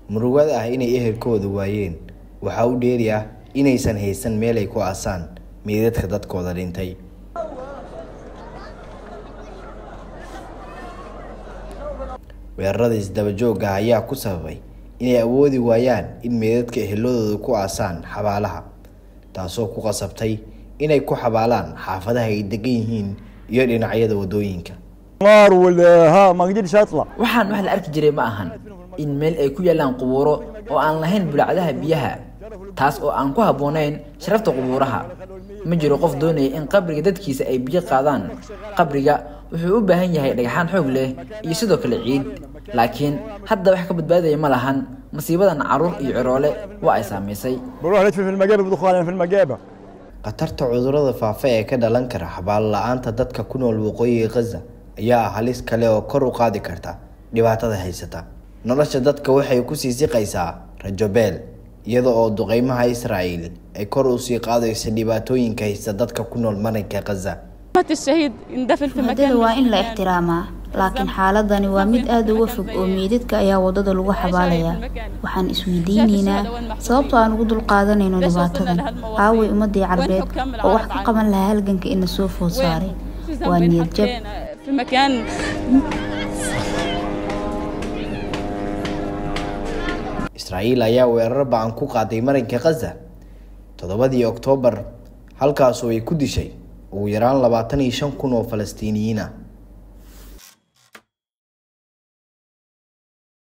murugada ah inay ehelkooda waayeen waxaa u dheeri ah inaysan haysan meel ay ku aasaan meydadka dadkooda dhintay weerarada isdabajooga ah ayaa ku sababay inay awoodi waayaan in meydadka eheladooda ku aasaan xabaalaha taasoo ku qasabtay inay ku xabaalaan xaafadaha ay degan yihiin iyo dhinacyada wadooyinka نار ولا ها ما قدرش اطلع waxaan wax la arki jiray ma ahan in meel ay ku yaalaan qubuuro oo aan lahayn bulacdaha biyaha taas oo aan ku habboonayn sharafta qubuuraha ma jiro qof doonaya in qabriga dadkiisa ay biyo qaadaan qabriga wuxuu u baahan yahay dhagaxaan xoog leh iyo sidoo kale ciid laakiin hadda wax ka badbaadaya ma lahan masiibadan caruur iyo ciroole waa ay saamaysay بروح ندفن في المقابر بدخولنا في المقابر khatarta cudurrada faafa ee ka dhalan kara xabaalo la-aanta dadka ku nool waqooyiga khaza ayaa ah halis kale oo kor u qaadi karta dhibaatada haysata nolosha dadka waxay kusii siqaysaa rajobeel iyada oo duqeymaha israa'iil ay kor usii qaadayso dhibaatooyinka haysta dadka ku nool marinka khaza مات الشهيد يندفن في مكان muddada waa in la ixtiraamaa laakiin xaaladani waa mid aada uga fog oo meydadka ayaa waddada lagu xabaalayaa waxaan isweydiinaynaa sababta aan ugu dulqaadanayno dhibaatadan aaway ummadii carbeed oo wax ka qaban lahaa halganka ina soo food saaray في waa ذنب niyad jab حطينا في مكان israa'iil ayaa weerar ba-an ku qaaday marinka khaza toddobadii oktoobar halkaasoo ay ku dishay ugu yaraan labaatan iyo shan kun oo falastiiniyiin ah